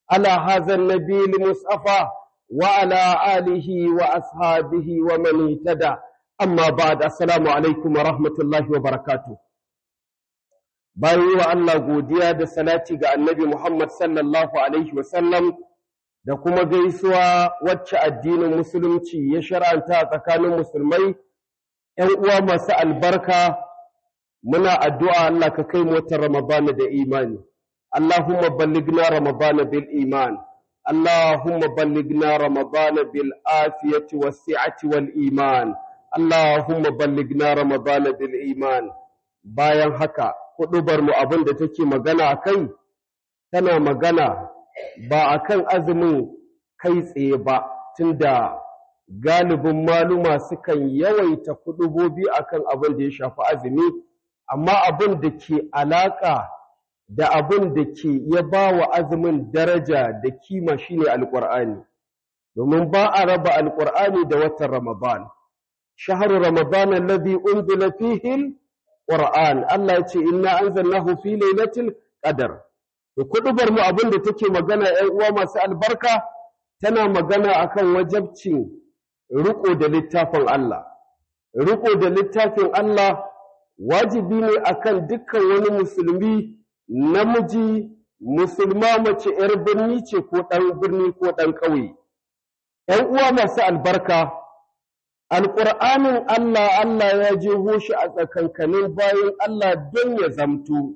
على هذا النبي المصطفى وعلى آله وأصحابه ومن اهتدى أما بعد السلام عليكم ورحمة الله وبركاته bayan wa Allah godiya da salati ga annabi Muhammad sallallahu Alaihi wasallam da kuma gaisuwa wacce addinin musulunci ya shar'anta a tsakanin musulmai, ‘yan uwa masu albarka muna addu'a Allah ka kai motar Ramadana da imani. Allahumma balligna Ramadana bil iman. Allahumma balligna Ramadana bil afiyati was si'ati wal iman. Allahumma balligna Ramadana bil iman. Bayan haka, huɗubar mu abin da take magana a kai, tana magana ba a kan azumin kai tsaye ba, tunda galibin maluma sukan yawaita kuɗubobi a kan abin da ya shafi azumi, amma abin da ke alaƙa da abin da ke ya ba wa azumin daraja da kima shine alƙur'ani domin ba a raba alƙur'ani da watan ramadan shahru ramadan alladhi unzila fihi alquran Allah ya ce inna anzalnahu fi lailatul qadr to kudubar mu abin da take magana 'yan uwa masu albarka tana magana akan wajabcin riko da littafin Allah riko da littafin Allah wajibi ne akan dukkan wani musulmi namiji musulma mace ‘yar birni ce ko ɗan birni ko ɗan ƙauye. ‘yan uwa masu albarka alƙur'anin Allah Allah ya jeho shi a tsakankanin bayan Allah don ya zamto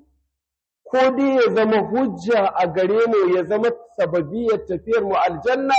ko dai ya zama hujja a gare mu ya zama sababiyar tafiyar mu aljanna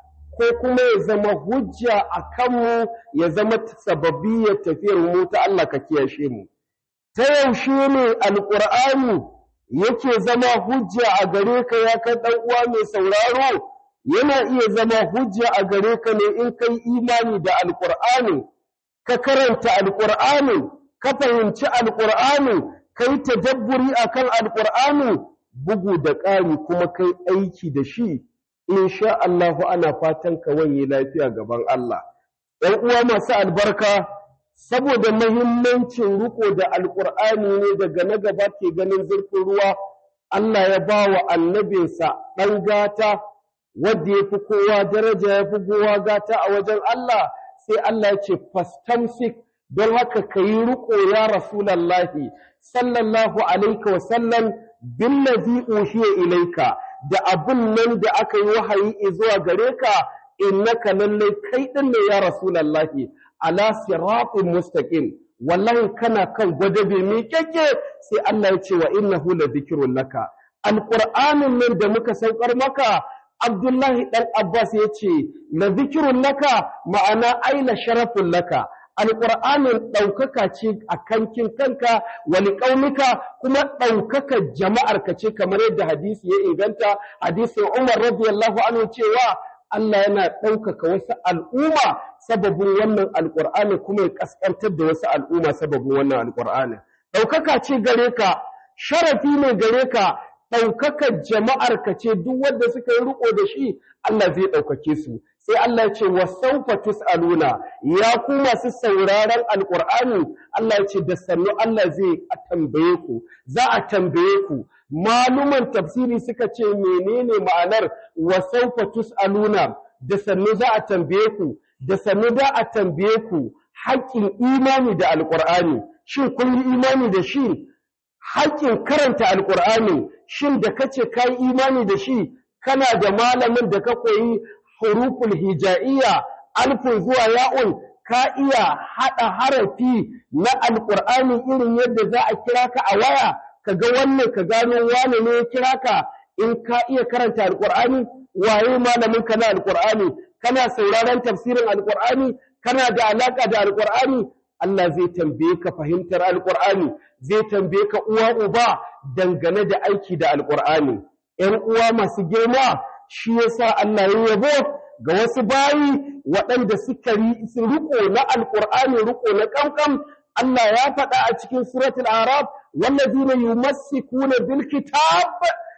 ko kuma ya zama hujja a kanmu ya zama sababiyar tafiyar mu ta Allah ka kiyashe mu ta yaushe ne alƙur'ani yake zama hujja a gare ka ya kai ɗan uwa mai sauraro yana iya zama hujja a gare ka ne in kai imani da alƙur'ani ka karanta alƙur'ani ka fahimci alƙur'ani kai tadabburi akan alƙur'ani bugu da ƙari kuma kai aiki da shi insha Allah ana fatan ka wanye lafiya gaban Allah ɗan uwa masu albarka saboda mahimmancin riko da alƙur'ani ne daga na gaba ke ganin zurfin ruwa Allah ya ba wa annabinsa ɗan gata wadda ya fi kowa daraja ya fi kowa gata a wajen Allah sai Allah ya ce fastamsik don haka ka yi riko ya rasulallahi sallallahu alaika wa sallam billazi ushiya ilaika da abun nan da aka yi wahayi zuwa gare ka innaka lallai kai ɗin ne ya rasulallahi ala siratin mustaqim wallahi kana kan gwadabe mai keke sai Allah ya ce wa innahu la dhikrun laka alqur'anin nan da muka saukar maka Abdullahi dan Abbas ya ce la dhikrun laka ma'ana aila sharafun laka alqur'anin ɗaukaka ce a kankin kanka wali ƙaunika kuma ɗaukaka jama'ar ka ce kamar yadda hadisi ya inganta hadisin Umar radiyallahu anhu cewa Allah yana ɗaukaka wasu al'umma sababin wannan alƙur'ani kuma ya ƙasƙantar da wasu al'umma sababin wannan alƙur'ani. Ɗaukaka ce gare ka, sharafi ne gare ka, ɗaukaka jama'ar ka ce duk wanda suka yi riƙo da shi Allah zai ɗaukake su. Sai Allah ya ce wa saufa tus'aluna ya ku masu sauraron alƙur'ani Allah ya ce da sannu Allah zai tambaye ku, za a tambaye ku. maluman tafsiri suka ce menene ma'anar wa saufa tus'aluna da sannu za a tambaye ku da sannu za a tambaye ku haƙƙin imani da alƙur'ani shin kun yi imani da shi haƙƙin karanta alƙur'ani shin da kace ka yi imani da shi kana da malamin da ka koyi huruful hija'iyya alfun zuwa ya'un ka iya haɗa harafi na alƙur'ani irin yadda za a kira ka a waya ka ga wannan ka gano wane ne ya kira ka in ka iya karanta alƙur'ani waye malamin ka na alƙur'ani kana sauraron tafsirin alƙur'ani kana da alaƙa da alƙur'ani Allah zai tambaye ka fahimtar alƙur'ani zai tambaye ka uwa uba dangane da aiki da alƙur'ani ‘yan uwa masu girma shi yasa Allah ya yabo ga wasu bayi waɗanda suka riko na alƙur'ani riko na ƙamƙam Allah ya faɗa a cikin suratul araf والذين يمسكون بالكتاب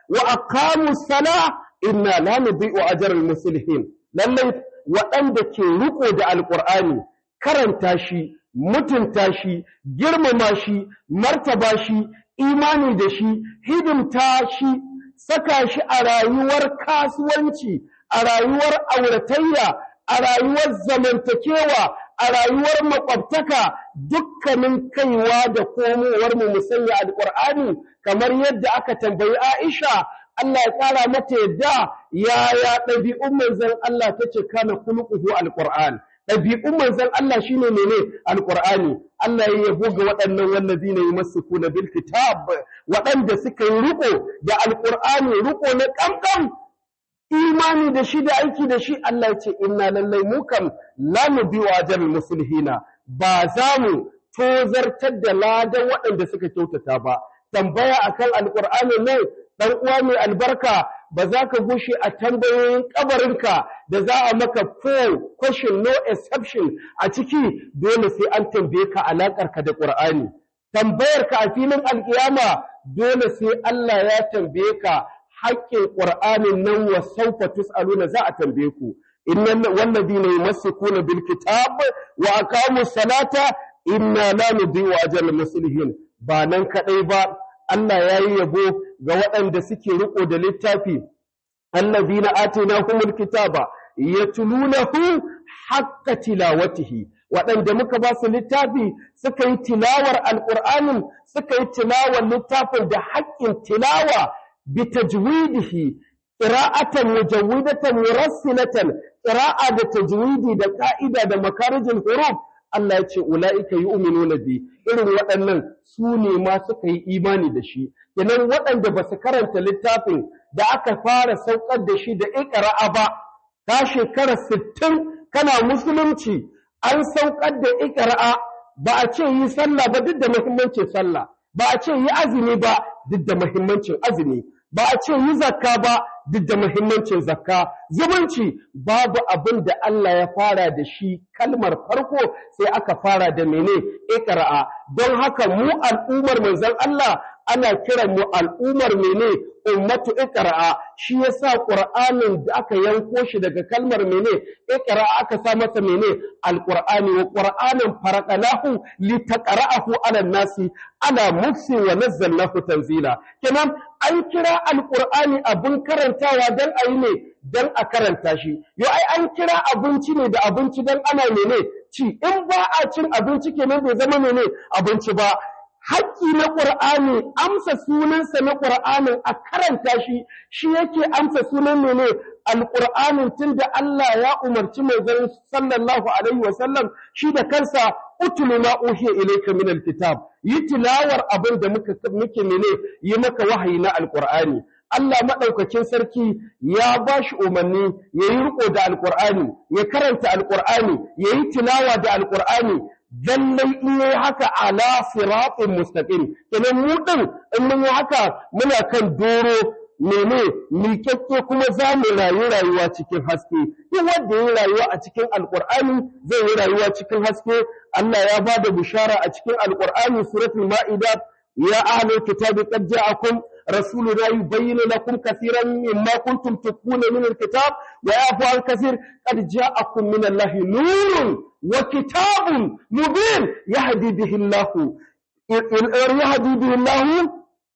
وأقاموا الصلاة إنا لا نضيء أجر المصلحين lallai waɗanda ke riko da alƙur'ani karanta shi mutunta shi girmama shi martaba shi imani da shi hidimta shi saka shi a rayuwar kasuwanci a rayuwar auratayya a rayuwar zamantakewa a rayuwar makwabtaka dukkanin kaiwa da komowar mu musanya alqur'ani kamar yadda aka tambayi Aisha Allah ya ƙara mata yadda yaya ɗabi'un manzon Allah tace kana khuluquhu alqur'an ɗabi'un manzon Allah shine mene alqur'ani Allah ya yabo ga waɗannan wallazina yumassikuna bil kitab waɗanda suka yi riko da alqur'ani riko na kamkam imani da shi da aiki da shi Allah ya ce inna lallai mu kam la nubi wa ajal muslihina ba za mu tozartar da ladan waɗanda suka kyautata ba tambaya akan alqur'ani ne dan uwa mai albarka ba za ka gushe a tambayoyin kabarinka da za a maka full question no exception a ciki dole sai an tambaye ka alakar ka da qur'ani tambayar ka a filin alkiyama dole sai Allah ya tambaye ka haƙƙin ƙur'anin nan wa saufa tus'aluna za a tambaye ku innal walladina yumassikuna bil kitab wa aqamu salata inna la nudhi'u ajral muslimin ba nan kadai ba Allah yayi yabo ga waɗanda suke riko da littafi alladina atainahumul kitaba yatlunahu haqqa tilawatihi waɗanda muka ba su littafi suka yi tilawar alƙur'anin suka yi tilawar littafin da haƙƙin tilawa بتجويده قراءة مجودة مرسلة قراءة بتجويدي da ƙa'ida da makarajin huruf Allah ya ce ula'ika yu'minuna bi irin waɗannan su ne ma suka yi imani da shi kenan waɗanda ba su karanta littafin da aka fara saukar da shi da iqra'a ba ta shekara 60 kana musulunci an saukar da iqra'a ba a ce yi sallah ba duk da muhimmancin sallah ba a ce yi azumi ba duk da muhimmancin azumi ba a ce yi zakka ba duk da muhimmancin zakka zumunci babu abin da Allah ya fara da shi kalmar farko sai aka fara da mene iqra'a don haka mu al'ummar manzon Allah ana kiran mu al'ummar mene ummatu iqra'a shi yasa qur'anin da aka yanko shi daga kalmar mene iqra'a aka sa masa mene alqur'ani wa qur'anin faraqnahu litaqra'ahu 'ala nasi ala mufsi wa nazzalnahu tanzila kenan an kira alqur'ani abun karantawa dan ayi ne dan a karanta shi yo ai an kira abinci ne da abinci dan ana mene ci in ba a cin abinci kenan bai zama mene abinci ba haƙƙi na ƙur'ani amsa sunansa na ƙur'anin a karanta shi shi yake amsa sunan mene alƙur'anin tunda Allah ya umarci manzon sallallahu alaihi wasallam shi da kansa utulu ma uhiya ilayka min alkitab yi tilawar abin da muka muke mene yi maka wahayi na alƙur'ani Allah maɗaukakin sarki ya ba shi umarni ya yi riƙo da alƙur'ani ya karanta alƙur'ani ya yi tilawa da alƙur'ani lallai in yi haka ala siratin mustaqim kenan mu din in mun yi haka muna kan doro mene miƙaƙƙe kuma za mu rayu rayuwa cikin haske duk wanda ya rayuwa a cikin alƙur'ani zai yi rayuwa cikin haske Allah ya ba da bishara a cikin alƙur'ani suratul ma'ida ya ahlul kitabi qad ja'akum رسولنا يبين لكم كثيرا مما كنتم تخفون من الكتاب ويعفو عن كثير قد جاءكم من الله نور وكتاب مبين يهدي به الله يهدي به الله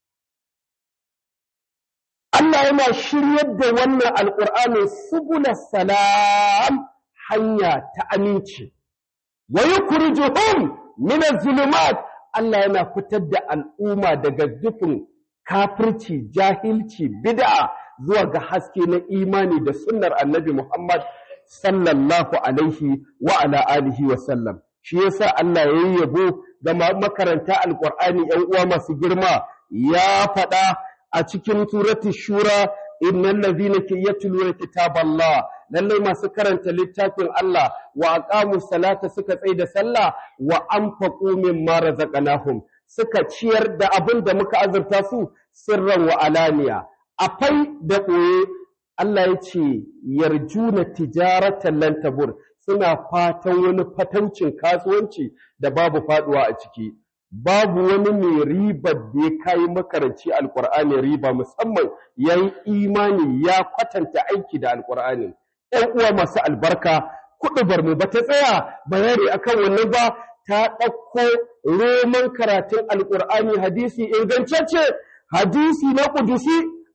Allah yana shiryar da wannan alƙur'ani subula salam hanya ta aminci wa yukhrijuhum min az-zulumat Allah yana fitar da al'umma daga dukkan kafirci jahilci bid'a zuwa ga haske na imani da sunnar annabi Muhammad sallallahu alaihi wa ala alihi wa sallam shi yasa Allah ya yabo ga makaranta alqur'ani yan uwa masu girma ya faɗa a cikin surati shura innal ladhina yatluna kitaballah lallai masu karanta littafin Allah wa aqamu salata suka tsai da sallah wa anfaqu mimma razaqnahum suka ciyar da abin da muka azurta su sirran wa alaniya afai da ɓoye Allah ya ce yarjuna tijaratan lan tabur suna fatan wani fataucin kasuwanci da babu faduwa a ciki babu wani mai ribar da ya kai makaranci alkur'ani riba musamman yayi imani ya kwatanta aiki da alkur'ani ɗan uwa masu albarka kuɗubar mu bata tsaya bayani akan wannan ba ta ɗauko roman karatun alkur'ani hadisi ingantacce hadisi na kudusi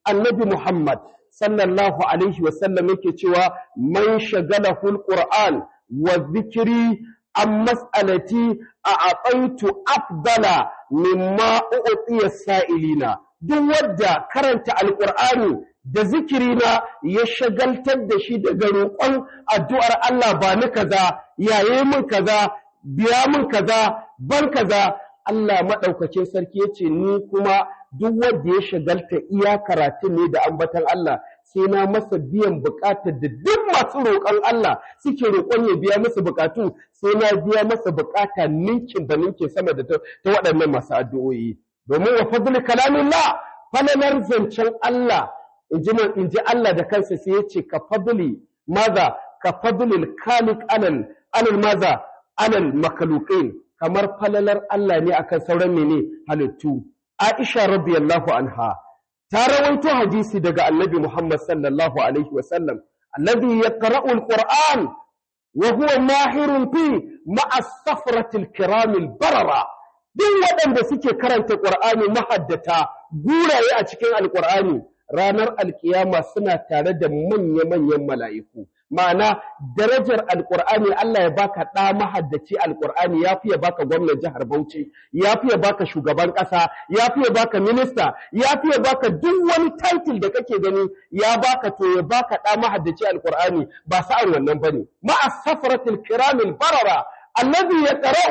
annabi Muhammad sallallahu alaihi wasallam yake cewa man shagalahu alquran wa dhikri an mas'alati a aqaitu afdala mimma u'tiya sa'ilina duk wadda karanta alqur'ani da zikirina ya shagaltar da shi daga roƙon addu'ar Allah ba ni kaza yaye min kaza biya min kaza ban kaza Allah maɗaukacin sarki ya ce ni kuma duk wanda ya shagalta iya karatun ne da ambatan Allah sai na masa biyan bukatar da duk masu roƙon Allah suke roƙon ya biya masa bukatu sai na biya masa bukata ninkin da ninkin sama da ta waɗannan masu addu'o'i domin wa fadli kalamillah falalar zancen Allah in ji Allah da kansa sai ya ce ka fadli maza ka fadlil khaliq alal alal maza alal makhluqin kamar falalar Allah ne akan sauran mene halittu Aisha radiyallahu anha ta rawaito hadisi daga Annabi Muhammad sallallahu alaihi wasallam alladhi yaqra'u alquran wa huwa mahirun fi ma'a safratil kiramil barara duk waɗanda suke karanta Qur'ani mahaddata guraye a cikin alqur'ani ranar alkiyama suna tare da manya-manyan mala'iku ma'ana darajar alkur'ani Allah ya baka ɗa mahaddaci alkur'ani ya fiye baka gwamnan jihar Bauchi ya fiye baka shugaban ƙasa ya fiye baka minista ya fiye baka duk wani title da kake gani ya baka to ya baka ɗa mahaddaci alkur'ani ba sa'an wannan bane ma'a safaratil kiramil barara الذي يقرأ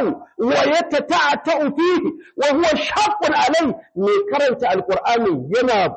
ويتتعتع فيه وهو شاق عليه من كرنت القرآن يناب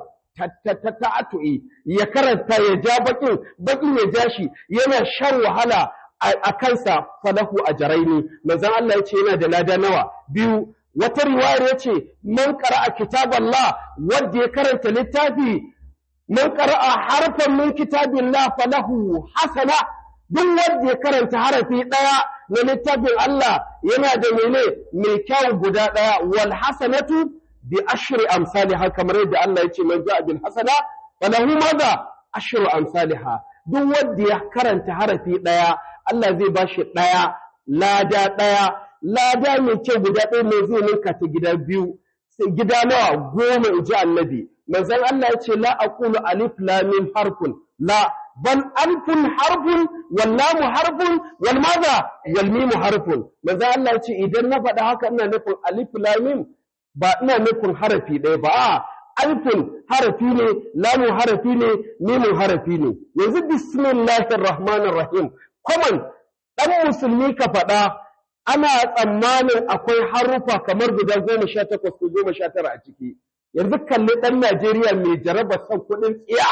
ta'atu'i ya karanta ya ja bakin bakin ya ja shi yana shan wahala a kansa falahu ajraini manzon Allah yace yana da lada nawa biyu wata riwayar yace man qara'a kitaballah wanda ya karanta littafi man qara'a harfan min kitabillah falahu hasana duk wanda ya karanta harafi daya na littafin Allah yana da mene mai kyau guda daya wal hasanatu bi ashri amsalha kamar yadda Allah ya ce man ja'a bil hasana falahu madha ashru amsalha duk wanda ya karanta harafi daya Allah zai bashi daya lada daya lada mai ce guda ɗaya mai zai ninka ta gida biyu gida nawa goma inji annabi manzon Allah ya ce la aqulu alif lam mim harfun la bal alfun harfun wal lamu harfun wal madha wal mim harfun manzon Allah ya ce idan na faɗa haka ina nufin alif lam mim ba ina nufin harafi ɗaya ba a alfin harafi ne lamun harafi ne mimun harafi ne yanzu bismillahir rahmanir rahim kwaman ɗan musulmi ka faɗa ana tsammanin akwai harufa kamar guda goma sha takwas ko goma sha tara a ciki yanzu kalli ɗan najeriya mai jaraba son kuɗin tsiya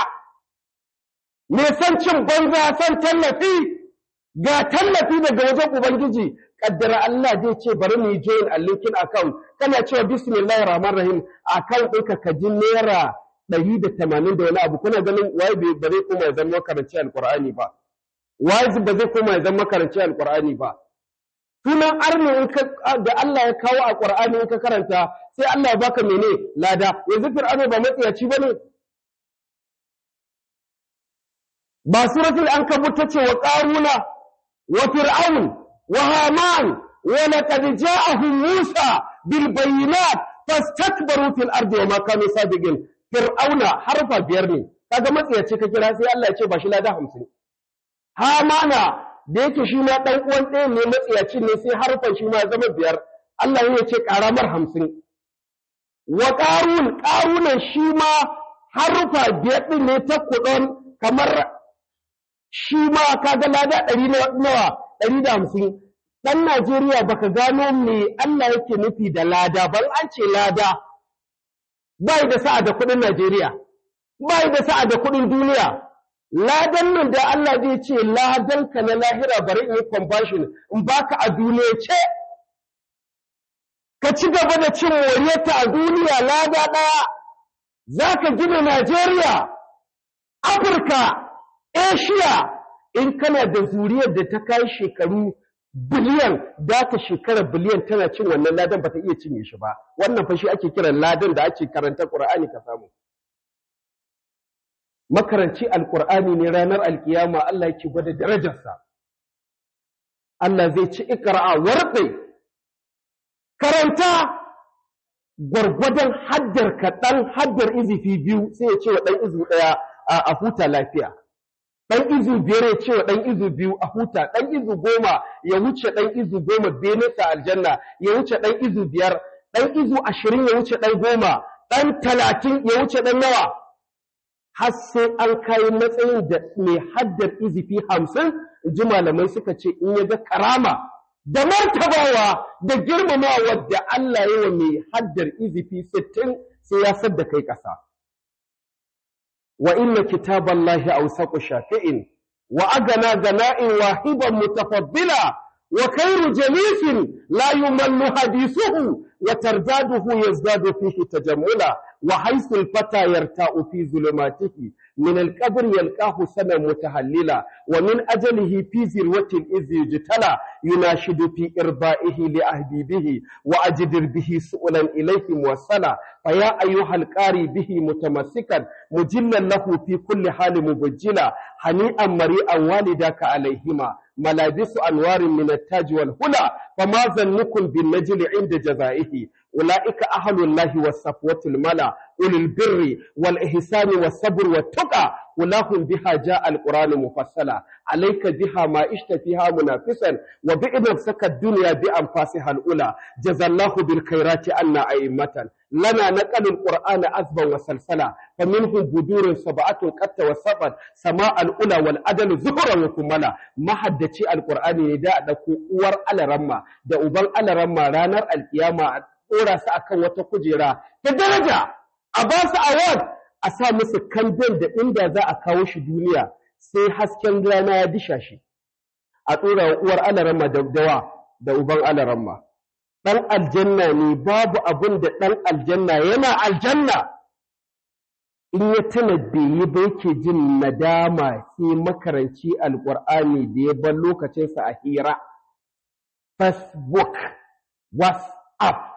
mai son cin banza son tallafi ga tallafi daga wajen ubangiji kaddara Allah zai ce bari mu yi join a linkin account kana cewa bismillahir rahmanir rahim account ɗinka ka ji naira ɗari da tamanin da wani abu kuna ganin waye ba zai koma ya zama makaranci alqur'ani ba waye ba zai koma ya zama makaranci alqur'ani ba sunan arni in ka da Allah ya kawo a qur'ani in ka karanta sai Allah ya baka mene lada yanzu fir'auna ba matsiyaci bane ba suratul ankabut tace wa qaruna wa fir'aun وهامان ولقد جاءهم موسى بالبينات فاستكبروا في الارض وما كانوا صادقين فرعون حرف biyar ne kaga matsiyaci ka kira sai Allah ya ce ba shi lada 50 hamana da yake shi ma dan uwan ɗaya ne matsiyaci ne sai harfan shi ma zama biyar Allah ya ce karamar 50 wa qarun qarunan shi ma harfa biyar din ne ta kudon kamar shi ma kaga lada 100 nawa ɗari da hamsin ɗan Najeriya baka gano me Allah yake nufi da lada ban an ce lada bai da sa'a da kuɗin Najeriya bai da sa'a da kuɗin duniya ladan nan da Allah zai ce ladan ka na lahira bari in yi conversion in baka a duniya ce ka ci gaba da cin moriyarta a duniya lada ɗaya za ka gina Najeriya Afirka Asia in kana da zuriyar da ta kai shekaru biliyan da ta shekara biliyan tana cin wannan ladan ba ta iya cinye shi ba wannan fa shi ake kiran ladan da ake karanta Qur'ani ka samu makaranci alqur'ani ne ranar alkiyama Allah yake gwada darajarsa Allah zai ci ikra'a warqi karanta gwargwadon haddar ka ɗan haddar izifi biyu sai ya ce wa ɗan izu ɗaya a huta lafiya ɗan izu biyar ya ce wa ɗan izu biyu a huta ɗan izu goma ya wuce ɗan izu goma benesa aljanna ya wuce ɗan izu biyar ɗan izu ashirin ya wuce ɗan goma ɗan talatin ya wuce ɗan nawa har sai an kai matsayin da mai haddar izifi hamsin ji malamai suka ce in ya ga karama da martabawa da girmamawa da Allah yi wa mai haddar izifi sittin sai ya sadda kai ƙasa. Wa inna kitaballahi awsaqu shafi'in wa agana gana'in wahiban mutafaddila wa khairu jalisin la yumallu hadisuhu wa tardaduhu yazdadu fihi tajammula wa haythu al-fata yarta'u fi zulumatihi من القبر يلقاه سنة متهللا ومن أجله في ذروة إذ يجتلى يناشد في إرضائه لأهبيبه وأجدر به سؤلا إليه موصلا فيا أيها القاري به متمسكا مجلا له في كل حال مبجلا هنيئا مريئا والداك عليهما ملابس أنوار من التاج والهلا فما ظنكم بالنجل عند جزائه أولئك أهل الله والصفوة الملا أولي البر والإحسان والصبر والتقى ولهم بها جاء القرآن مفصلا عليك بها ما اشت فيها منافسا وبنفسك الدنيا بأنفاسها الأولى جزى الله بالخيرات أن أئمة لنا نقل القرآن أذبا وسلسلا فمنهم بدور سبعة قد توسطت سماء الأولى والأدل زهرا وكملا ما حدثي القرآن نداء دكو ور على رمى da uban alaramma ranar alkiyama a ɗora su akan wata kujera ta daraja a ba su award a sa musu kandil da inda za a kawo shi duniya sai hasken rana ya disha shi a ɗora wa uwar alaramma da dawa da uban alaramma ɗan aljanna ne babu abin da ɗan aljanna yana aljanna in ya tuna bai yi ba yake jin nadama sai makaranci alƙur'ani da ya bar lokacinsa a hira facebook whatsapp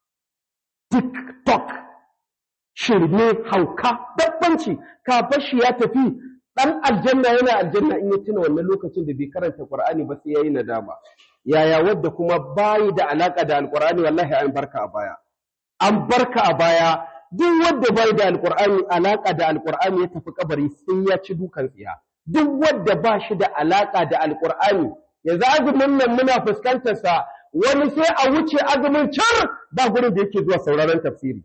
tiktok shirme hauka dabbanci kafin shi ya tafi ɗan aljanna yana aljanna in ya tuna wannan lokacin da bai karanta qur'ani ba sai yayi nadama yaya wadda kuma bayi da alaka da alqur'ani wallahi an barka a baya an barka a baya duk wanda bai da alqur'ani alaka da alqur'ani ya tafi kabari sai ya ci dukan tsiya duk wanda ba shi da alaka da alqur'ani yanzu azumin nan muna fuskantar sa wani sai a wuce azumin can ba gurin da yake zuwa sauraron tafsiri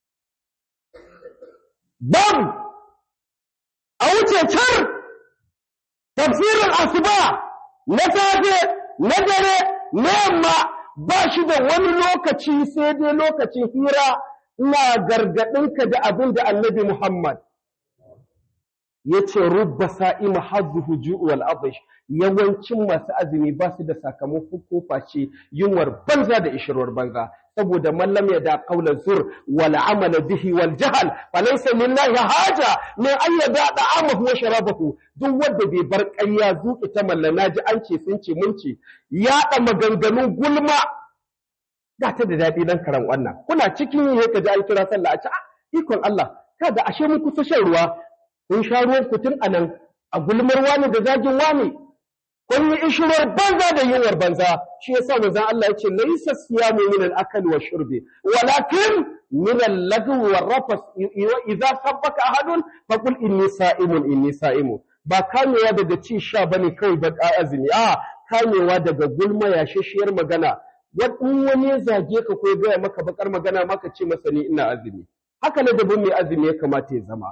babu a wuce can tafsirin asuba na safe na dare na yamma ba shi da wani lokaci sai dai lokacin hira ina gargaɗinka da abin da annabi Muhammad ya ce rubba sa'ima hazzuhu ju'u wal abish yawancin masu azumi ba su da sakamako ko face yunwar banza da ishirwar banza saboda mallam ya da qaula zur wal amala bihi wal jahl falaysa lillahi haja min an yada da'amahu wa sharabahu duk wanda bai bar ƙarya zuƙi ta mallana ji an ce sun ce mun ce yaɗa maganganun gulma ga ta da daɗi dan karan wannan kuna cikin yi ka ji an kira sallah a ci ikon Allah kada ashe mun kusa shan ruwa kun sha ruwan kutun anan a gulmar wani da zagin wani kun yi ishirar banza da yunwar banza shi yasa manzon Allah yace laysa siyamu min al-akal wa shurbi walakin min al-lagwi wa rafas idza sabbaka ahadun faqul inni sa'imun inni sa'imu ba kamewa daga ci sha bane kawai ba azumi a kamewa daga gulma yashashiyar magana in wani ya zage ka ko ya gaya maka bakar magana maka ce masa ni ina azumi haka ne da mai azumi ya kamata ya zama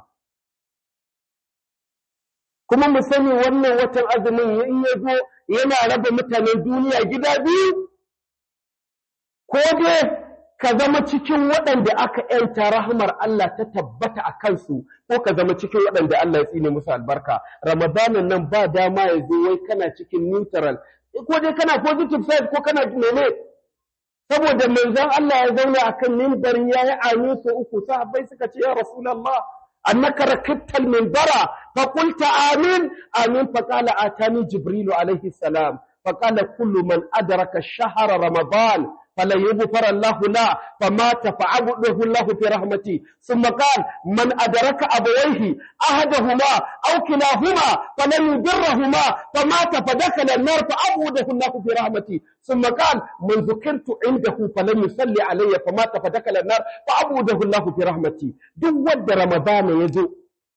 kuma mu sani wannan watan azumin in ya zo yana raba mutanen duniya gida biyu ko dai ka zama cikin waɗanda aka ‘yanta rahmar Allah ta tabbata a kansu ko ka zama cikin waɗanda Allah ya tsine musu albarka ramadanin nan ba dama ya zo wai kana cikin neutral ko dai kana positive side ko kana mene saboda manzon Allah ya zauna akan mimbarin yayi amin so uku sahabbai suka ce ya rasulullah أنك ركبت المنبر فقلت آمين آمين فقال آتاني جبريل عليه السلام فقال كل من أدرك الشهر رمضان فلن يغفر الله له فمات فعبده الله في رحمته ثم قال من أدرك أبويه أحدهما أو كلاهما فلن يضرهما فمات فدخل النار فعبده الله في رحمته ثم قال من ذكرت عنده فلن يصلي علي فمات فدخل النار فعبده الله في رحمته دو ود رمضان يزو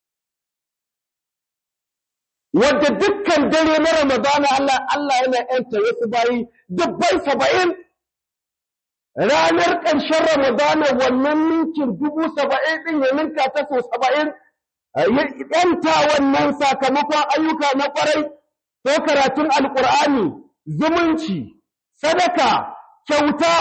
wadda dukkan dare na Ramadana Allah Allah yana ‘yanta wasu bayi dubbai saba'in ranar ƙarshen Ramadana wannan ninkin dubu saba'in ɗin ya ninka ta so saba'in ya ‘yanta wannan sakamakon ayyuka na ƙwarai ko karatun alƙur'ani zumunci sadaka kyauta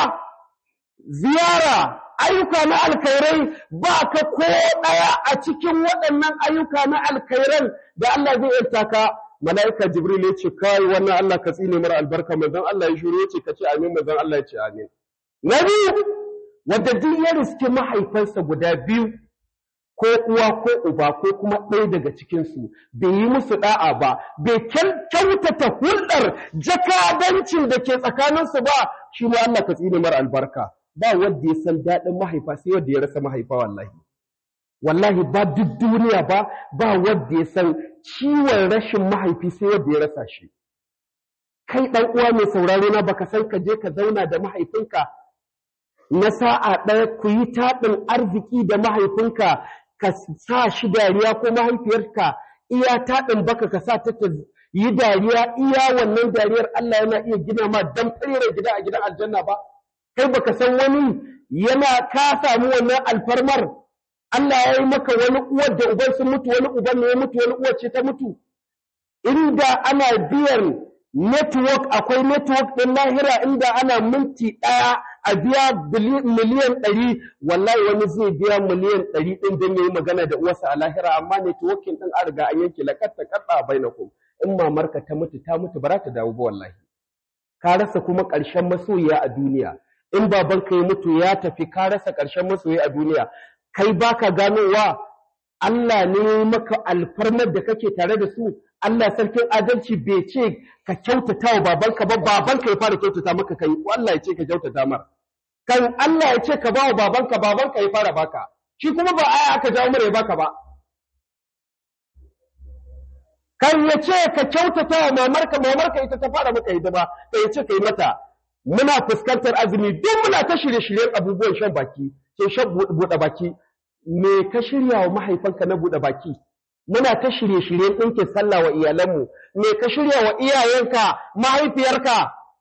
ziyara ayyuka na alkhairai ba ka ko ɗaya a cikin waɗannan ayyuka na alkhairan da Allah zai yarta ka mala'ika jibril ya ce kai wannan Allah ka tsine mara albarka manzon Allah ya shiru ya ce ka ce amin manzon Allah ya ce amin na biyu wanda duk ya riski mahaifansa guda biyu ko uwa ko uba ko kuma ɗaya daga cikinsu bai yi musu ɗa'a ba bai kyautata hulɗar jakadancin da ke tsakaninsu ba shi ma Allah ka tsine mara albarka ba wanda ya san daɗin mahaifa sai wanda ya rasa mahaifa wallahi wallahi ba duk duniya ba ba wanda ya san ciwon rashin mahaifi sai wanda ya rasa shi kai ɗan uwa mai sauraro na baka san ka je ka zauna da mahaifinka na sa'a ɗaya ku yi taɗin arziki da mahaifinka ka sa shi dariya ko mahaifiyarka iya taɗin baka ka sa ta yi dariya iya wannan dariyar Allah yana iya gina ma dan fere gida a gidan aljanna ba kai baka san wani yana ka samu wannan alfarmar Allah ya yi maka wani uwar da uban sun mutu wani uban ne ya mutu wani uwar ce ta mutu inda ana biyan network akwai network ɗin lahira inda ana minti ɗaya a biya miliyan ɗari wallahi wani zai biya miliyan ɗari ɗin don ya yi magana da uwarsa a lahira amma networking ɗin an riga an yanke lakatta kaɗa a bainakum in mamarka ta mutu ta mutu ba za ta dawo ba wallahi ka rasa kuma ƙarshen masoyiya a duniya in babanka ya mutu ya tafi ka rasa ƙarshen masoyi a duniya kai baka ganowa Allah ne maka alfarmar da kake tare da su Allah sarkin adalci bai ce ka kyautata wa babanka ba babanka ya fara kyautata maka kai ko Allah ya ce ka kyautata mar kan Allah ya ce ka ba wa babanka babanka ya fara baka shi kuma ba aya aka jawo mara ya baka ba kan ya ce ka kyautata wa mamarka mamarka ita ta fara maka hidima kai ya ce ka yi mata muna fuskantar azumi duk muna ta shirye-shiryen abubuwan shan baki ke shan buɗe baki me ka shirya wa mahaifanka na buɗe baki muna ta shirye-shiryen ɗinkin sallah wa iyalanmu me ka shirya wa iyayenka mahaifiyarka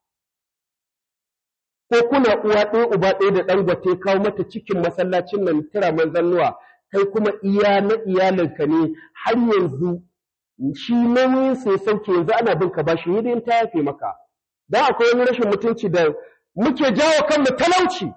ko kuna uwa ɗaya uba ɗaya da ɗan gwate kawo mata cikin masallacin nan tira manzannuwa kai kuma iya na iyalinka ne har yanzu shi nauyin sai sauke yanzu ana bin ka bashi hidin ta yafe maka dan akwai wani rashin mutunci da muke jawo kanmu talauci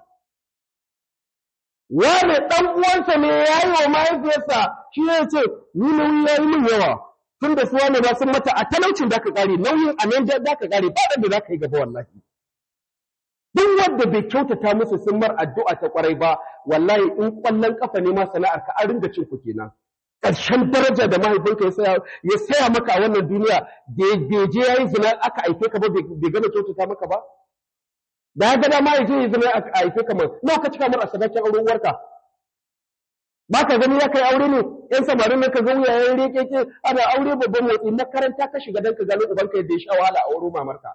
wane ɗan uwansa ne ya yi wa mahaifiyarsa shi ya ce ni nauyi ya yi min yawa tun da su wane ba sun mata a talaucin da ka ƙare nauyin a nan da ka ƙare ba da za ka yi gaba wallahi duk wanda bai kyautata musu sun mar addu'a ta ƙwarai ba wallahi in ƙwallon ƙafa ne ma sana'ar ka an ringa cin ku kenan ƙarshen daraja da mahaifinka ya saya maka a wannan duniya da bai je ya yi zina aka aike ka ba bai gama kyautata maka ba da ya gada ma ya je ya zama a haife kamar nawa ka cika mar a sadakin auren uwarka ba ka gani ya kai aure ne yan samarin nan ka ga wuyayen rekeke ana aure babban motsi makaranta ka shiga dan ka gano ubanka yadda ya sha wahala a wurin mamarka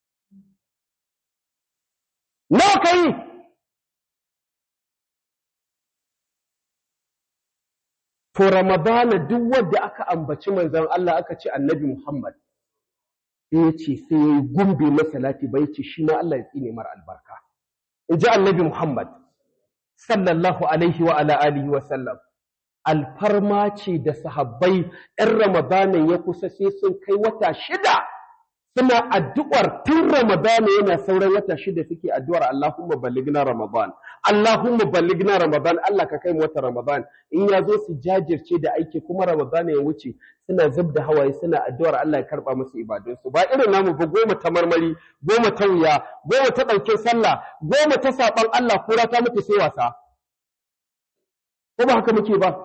nawa ka yi to ramadana duk wanda aka ambaci manzon Allah aka ce annabi Muhammad ya ce sai ya yi gumbe masalati bai ce shi ma Allah ya tsine mara albarka. In ji annabi Muhammad, sallallahu alaihi wa ala alihi wa sallam, alfarma ce da sahabbai ‘yan Ramadanan ya kusa sai sun kai wata shida suna addu'ar tun Ramadana yana sauran wata shida suke addu'ar Allahumma balligna Ramadan. Allahumma balligna Ramadan, Allah ka kai mu wata Ramadan. In ya zo su jajirce da aiki kuma Ramadan ya wuce suna zub da hawaye suna addu'ar Allah ya karɓa musu ibadunsu. Ba irin namu ba goma ta marmari, goma ta wuya, goma ta ɗaukin sallah, goma ta saɓan Allah kura ta mutu sai wasa. Ko ba haka muke ba?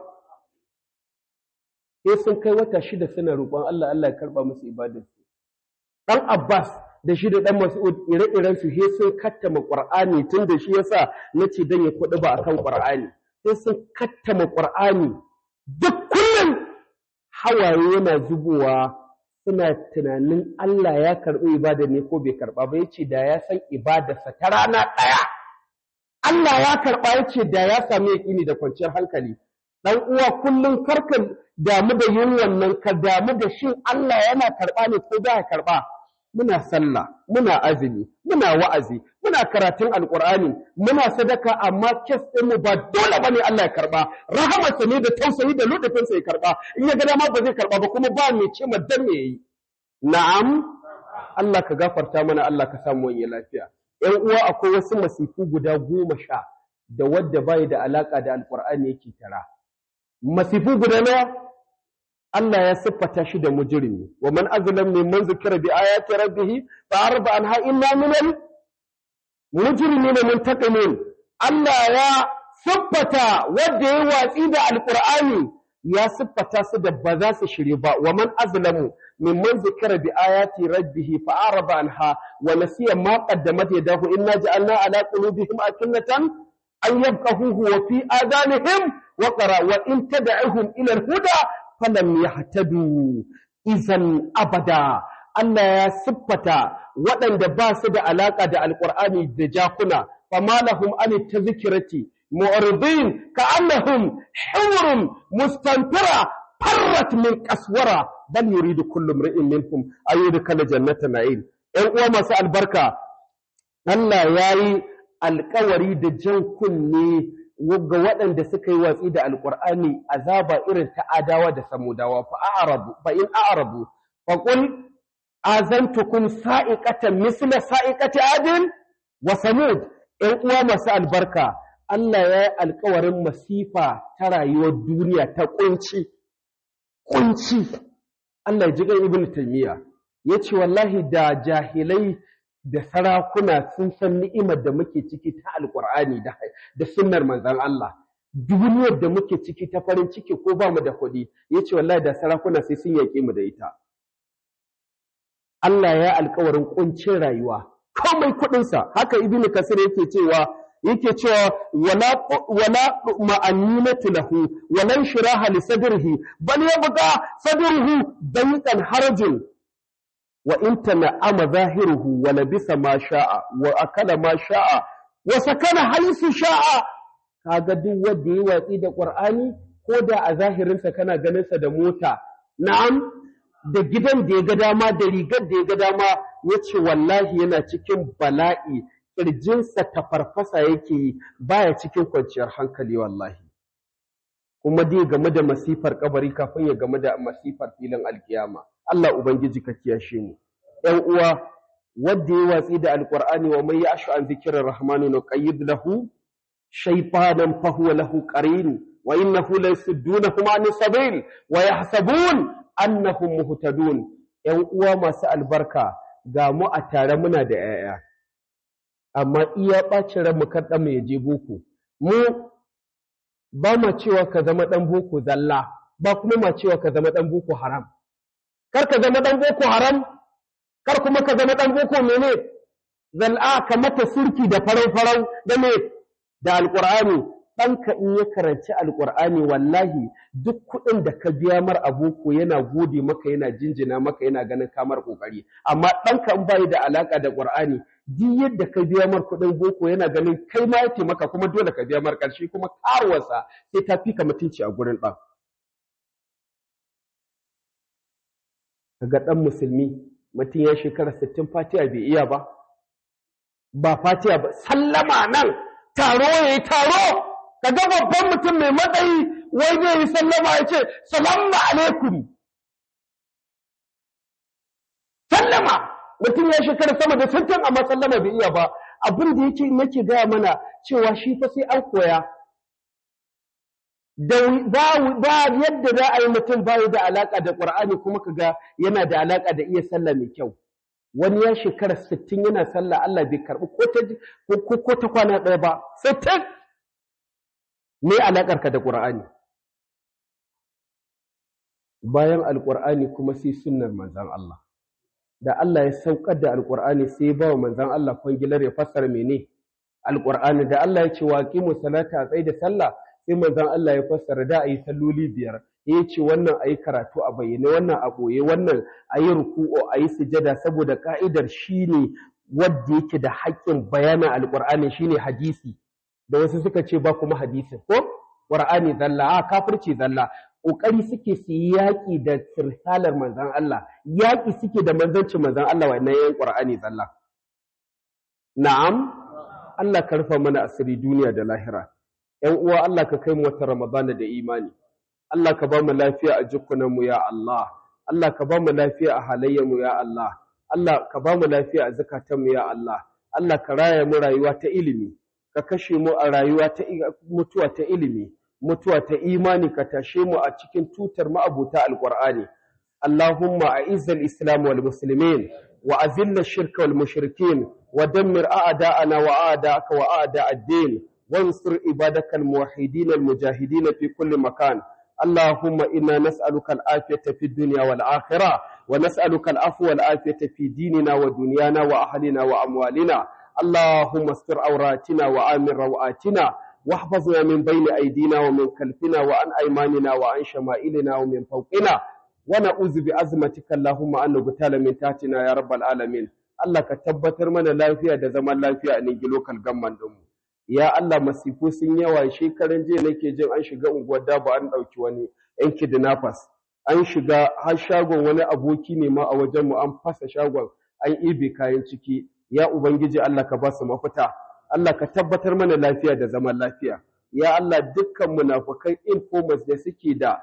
Sai sun kai wata shida suna roƙon Allah Allah ya karɓa musu ibadunsu. ɗan Abbas da shi da ɗan Mas'ud ire-iren su he sun kattama Qur'ani tun da shi yasa nace dan ya kuɗi ba akan Qur'ani sai sun kattama Qur'ani duk kullum hawaye yana zubowa suna tunanin Allah ya karɓi ibada ne ko bai karɓa ba yace da ya san ibadarsa ta rana ɗaya Allah ya karɓa yace da ya sami yaƙini da kwanciyar hankali dan uwa kullum karka damu da yin wannan ka damu da shin Allah yana karɓa ne ko ba ya karɓa muna sallah muna azumi muna wa'azi muna karatun alqur'ani muna sadaka amma kes din mu ba dole bane Allah ya karba rahamarsa ne da tausayi da ludufin sa ya karba in ya ga dama ba zai karba ba kuma ba mai ce ma dan me yayi na'am Allah ka gafarta mana Allah ka samu wani lafiya ƴan uwa akwai wasu masifu guda goma sha da wadda bai da alaka da alqur'ani yake tara masifu guda nawa Allah ya siffata shi da mujrimi wa man azlam mimman zikira bi ayati rabbih fa arba anha inna minal mujrimina muntaqimin Allah ya siffata wanda ya watsi da alqur'ani ya siffata su da ba za su shirye ba wa man azlamu mimman zikira bi ayati rabbih fa arba anha wa nasiya ma qaddamat yadahu inna ja'alna ala qulubihim akinnatan an yafqahuhu wa fi adanihim وقرأ وإن تدعهم إلى الهدى فلم يهتدوا إذا أبدا Allah ya siffata waɗanda ba su da alaƙa da Alƙur'ani da jakuna, fama lahum an ta zikirati, mu'aridin ka annahum himrun mustanfira farrat min kaswara bal yuridu kullu imri'in minhum ayyudkhala jannata na'im. ‘Yan uwa masu albarka, Allah ya yi alƙawari da jan kunne ga waɗanda suka yi watsi da alƙur'ani azaba irin ta adawa da samudawa fa a'rabu fa in a'rabu fa qul azantukum sa'iqatan misla sa'iqati adin wa samud ɗan uwa masu albarka Allah ya yi alƙawarin masifa ta rayuwar duniya ta kunci kunci Allah ya ji gan ibnu taymiya yace wallahi da jahilai da sarakuna sun san ni'imar da muke ciki ta alkur'ani da sunnar manzon Allah duniyar da muke ciki ta farin ciki ko ba mu da kuɗi yace wallahi da sarakuna sai sun yaƙe mu da ita Allah ya alƙawarin kuncin rayuwa komai kuɗin sa haka ibnu kasir yake cewa yake cewa wala wala ma'aninatu lahu wala shiraha li sadrihi bal yabqa sadruhu dayqan harajun وإن تنعم ظاهره ولبس ما شاء وأكل ما شاء وسكن حيث شاء kaga duk wanda ya watsi da Qur'ani ko da a zahirinsa kana ganin sa da mota na'am da gidan da ya ga dama da rigar da ya ga dama yace wallahi yana cikin bala'i kirjinsa ta farfasa yake yi baya cikin kwanciyar hankali wallahi kuma dai game da masifar kabari kafin ya game da masifar filin alkiyama Allah Ubangiji ka kiyashe mu. ‘Yan uwa, wadda ya watsi da Alƙur'ani wa mai yashu an zikirar Rahmanu na ƙayyid lahu, shaifanan fahuwa lahu ƙarin, wa innahu la yasuddunahum an sabil wa yahsabun annahum muhtadun. ‘Yan uwa masu albarka ga mu a tare muna da ‘ya'ya. Amma iya ɓacin ran mu kar mu ya je boko. Mu ba ma cewa ka zama ɗan boko zalla, ba kuma ma cewa ka zama ɗan boko haram. kar ka zama ɗan boko haram kar kuma ka zama ɗan boko mene zal'a ka mata surki da farau-farau da me da alƙur'ani ɗanka in ya karanci alƙur'ani wallahi duk kuɗin da ka biya mar a boko yana gode maka yana jinjina maka yana ganin kamar ƙoƙari amma ɗanka in bayi da alaƙa da ƙur'ani duk yadda ka biya mar kuɗin boko yana ganin kai ma ya maka kuma dole ka biya mar ƙarshe kuma karuwarsa sai ta fi ka mutunci a gurin ɗan kaga ɗan musulmi mutum ya shekara sittin fatiha bai iya ba ba fatiha ba sallama nan taro ya yi taro kaga babban mutum mai matsayi wai zai yi sallama ya ce salamu alaikum sallama mutum ya shekara sama da sittin amma sallama bai iya ba abin da yake nake gaya mana cewa shi fa sai an koya ba yadda za a yi mutum bayi da alaƙa da ƙur'ani kuma kaga yana da alaƙa da iya sallah mai kyau wani ya shekara sittin yana sallah Allah bai karɓi ko ta kwana ɗaya ba sittin me alaƙarka da ƙur'ani bayan alƙur'ani kuma sai sunnar manzan Allah da Allah ya saukar da alqur'ani sai ba wa manzon Allah kwangilar ya fassara mene alqur'ani da Allah ya ce wa qimu salata tsaye da sallah sai manzon Allah ya fassara da ayi salloli biyar ya ce wannan ayi karatu a bayyane wannan a boye wannan ayi ruku'u ayi sujada saboda ka'idar shine wanda yake da haƙƙin bayanin alqur'ani shine hadisi da wasu suka ce ba kuma hadisin ko qur'ani zalla a kafirci zalla kokari suke su yi yaƙi da sirsalar manzon Allah yaƙi suke da manzancin manzon Allah wannan yayin qur'ani zalla na'am Allah ka rufa mana asiri duniya da lahira ‘yan uwa Allah ka kai mu wata Ramadana da imani, Allah ka ba mu lafiya a jikunanmu ya Allah, Allah ka ba mu lafiya a halayyarmu ya Allah, Allah ka ba mu lafiya a zukatanmu ya Allah, Allah ka raya mu rayuwa ta ilimi, ka kashe mu a rayuwa ta mutuwa ta ilimi, mutuwa ta imani ka tashe mu a cikin tutar ma'abuta alƙur'ani. Allahumma a izzal Islam wal Muslimin wa azilla shirka wal mushrikin wa dammir a'da'ana wa a'da'aka wa a'da' ad-din وانصر عبادك الموحدين المجاهدين في كل مكان اللهم إنا نسألك العافية في الدنيا والآخرة ونسألك العفو والعافية في ديننا ودنيانا وأهلنا وأموالنا اللهم استر عوراتنا وآمن روآتنا واحفظنا من بين أيدينا ومن خلفنا وعن أيماننا وعن شمائلنا ومن فوقنا ونعوذ بعظمتك اللهم أن نغتال من تحتنا يا رب العالمين Allah ka tabbatar mana lafiya da zaman lafiya a Ningi Local Government ɗinmu. ya Allah masifu sun yawa shekaran jiya nake jin an shiga unguwar daba an ɗauki wani yan kidnappers an shiga har shagon wani aboki ne ma a wajen mu an fasa shagon an ibe kayan ciki ya ubangiji Allah ka ba su mafita Allah ka tabbatar mana lafiya da zaman lafiya ya Allah dukkan munafukai informers da suke da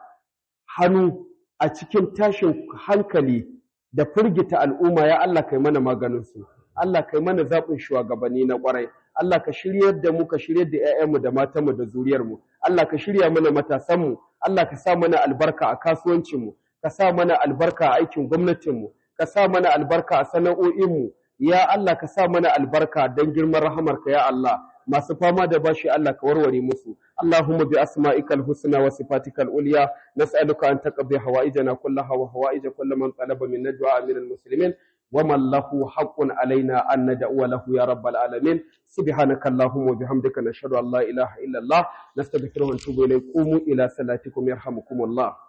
hannu a cikin tashin hankali da firgita al'umma ya Allah kai mana maganin su Allah kai mana zaɓin shugabanni na ƙwarai Allah ka shiryar da mu ka shiryar da ƴaƴanmu da matanmu da zuriyarmu Allah ka shirya mana matasanmu Allah ka sa mana albarka a kasuwancinmu ka sa mana albarka a aikin gwamnatinmu ka sa mana albarka a sana'o'inmu ya Allah ka sa mana albarka don girman rahamarka ya Allah masu fama da bashi Allah ka warware musu Allahumma bi asma'ikal husna wa sifatikal ulya nas'aluka an taqdi hawaijana kullaha wa hawaij kulli man talaba min najwa min almuslimin ومن له حق علينا أن ندعو له يا رب العالمين سبحانك اللهم وبحمدك نشهد أن لا إله إلا الله نستغفره ونتوب إليه قوموا إلى صلاتكم يرحمكم الله